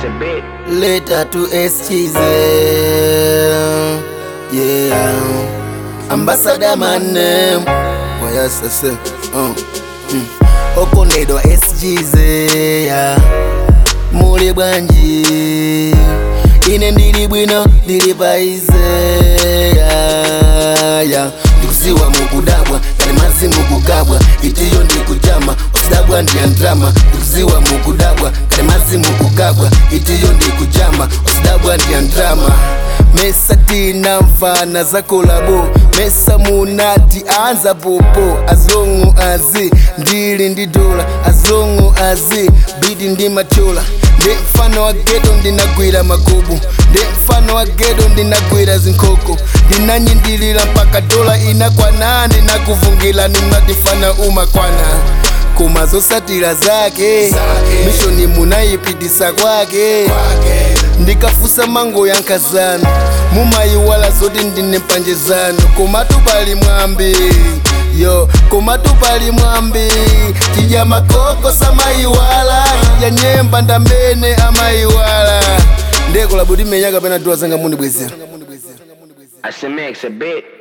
a bit. Later to SGZ. Yeah. Ambassador man name. Oh yes, yes, yes. Uh. Mm. Okondedwa SGZ. Yeah. Muli bwanji. Ine ndili bwino ndili paize. Yeah. Yeah. ndikuziwa mukudabwa kali mazi mukugabwa itiyo ndikujama usidabwa ndiyandrama ndikuziwa mukudabwa kali mazi mukugabwa itiyo ndikujama usidabwa ndiyandrama mesa tina mfana zakolabo mesa munati anza popo azongo azi ndili ndi dola azongo azi bidi ndi machola ndi mfano wa geto ndinagwira magubu ndi mfano wa geto ndinagwira zinkoko ndinanyindilira mpaka dola inakwana ndinakuvungila nimatifana umakwana koma zosatira zake mishoni munayipitisa kwake ndikafusa mango yankazano mumayiwala zoti ndine mpanje zanu komatu pali mwambi yo komatu pali mwambi tidya makoko samayiwala tidya nyemba ndamene amayiwala ndeko labuti menyaka pena dola zanga mundibwezera I said, Max a bit.